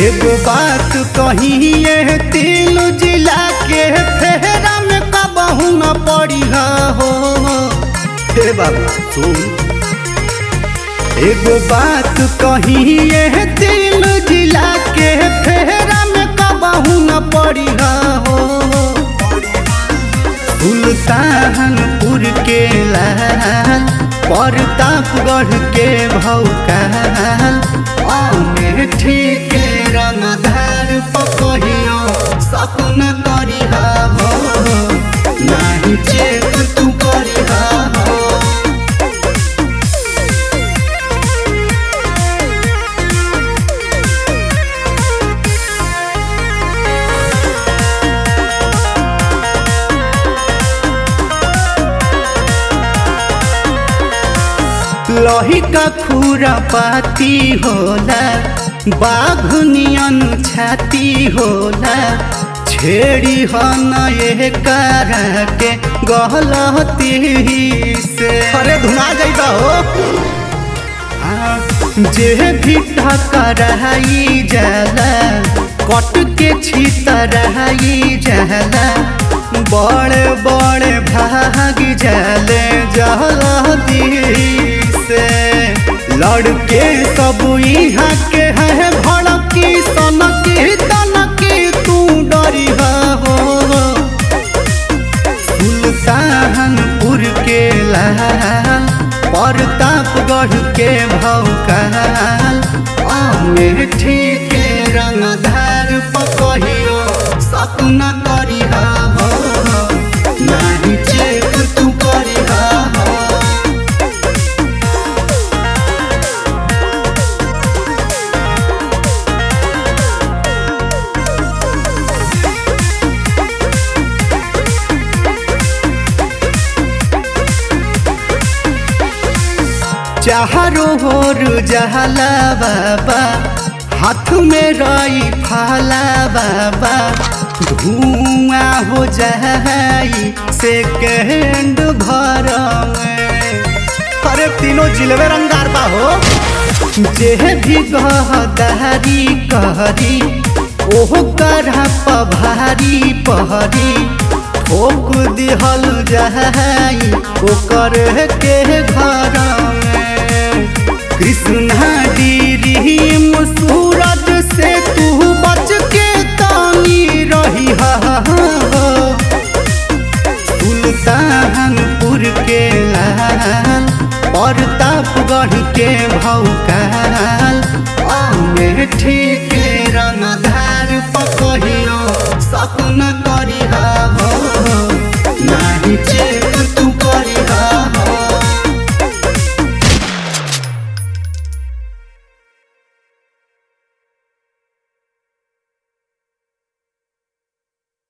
एगो बात कही ये तीन जिला के फेरा में कबहू न पड़ी हो हे बाबा सुन एगो बात कही ये तीन जिला के फेरा में कबहू न पड़ी हो सुल्तानपुर के लाल प्रतापगढ़ के भौकाल अमेठी के रंगधार पकहियो सपन करी हो नाही चेक तू करी हो लही का खूरा पाती होला बाघ नियन छाती होला छेड़ी हन ये करा के गहलती से अरे धुना जाइबा हो आ, जे भी टकराई जाला कट के छितराई जाला बड़े बड़े भाग जाले जहलती से लड़के सब यहाँ के है भड़की सनकी तनकी तू डरी हो सुल्तानपुर के लाल प्रतापगढ़ के भौकाल अमेठी के रंगधार पकहियो सपना करी हो नाही चेक तू करी हो चारो होर जहला बाबा हाथ में रही फाला बाबा धुआं हो जाई सेकेंड भर में अरे तीनों जिलवे रंगार बा हो जे भी गहदारी कहरी ओह करहा पभारी पहरी ठोक दिहल जाई ओकर के घर में कृष्णा डीरी सूरज से तू बच के तानी रही सुल्तानपुर के लाल प्रतापगढ़ के भौकाल अमेठी के रंगधार पकहियो सपन करी हो